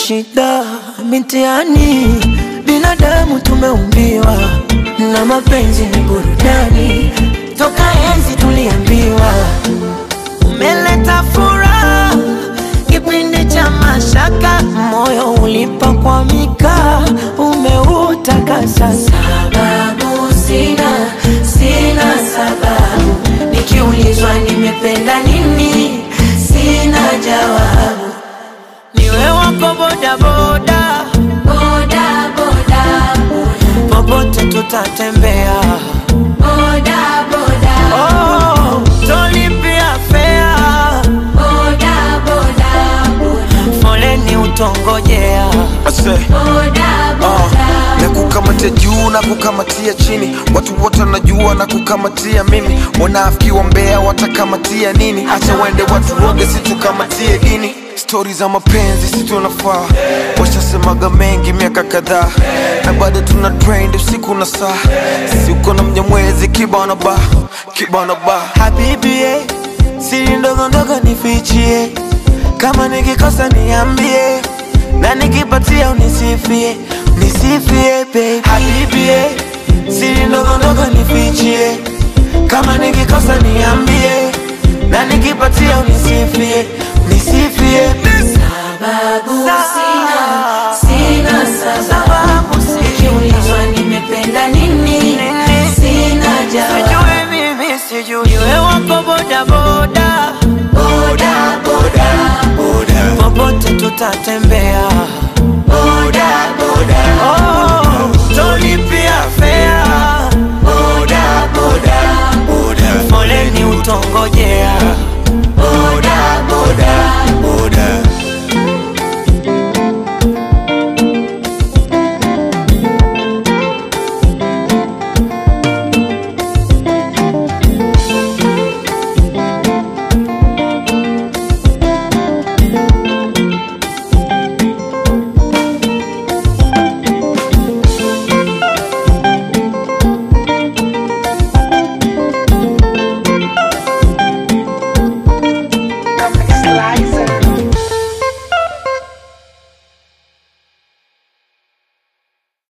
shida mitiani, binadamu tumeumbiwa na mapenzi ni burudani, toka enzi tuliambiwa umeleta furaha kipindi cha mashaka, moyo ulipakwamika, umeutakasa. Sababu sina, sina sababu, nikiulizwa nimependa nini, sina jawabu. Niwe wako bodaboda, Boda, boda, popote tutatembea. boda, boda, Oh, tolipia fea, boda, boda, boda, foleni utongojea. Ase, boda, boda. na kukamatia juu na kukamatia chini, watu wote wanajua na kukamatia mimi. Wanafiki wa mbea watakamatia nini? Acha wende watu woge, situkamatie dini. Stori za mapenzi si tunafaa, washasemaga mengi miaka kadhaa, na bado tuna trend usiku na saa. Si uko na mnyamwezi kibana ba kibana ba Habibi, eh, siri ndogo ndogo nifichie, kama nikikosa niambie, na nikipatia unisifie, nisifie baby. Habibi, eh, siri ndogo ndogo nifichie, kama nikikosa niambie, na nikipatia unisifie, nisifie baby. Sababu sina, sina sababu. Sababu sina. Nikiulizwa nimependa nini, sina jawabu. Sijui mimi sijui, niwe wako boda boda, Boda, boda, popote tutatembea. boda, boda, Oh, tolipia fea, boda, boda, foleni utongojea.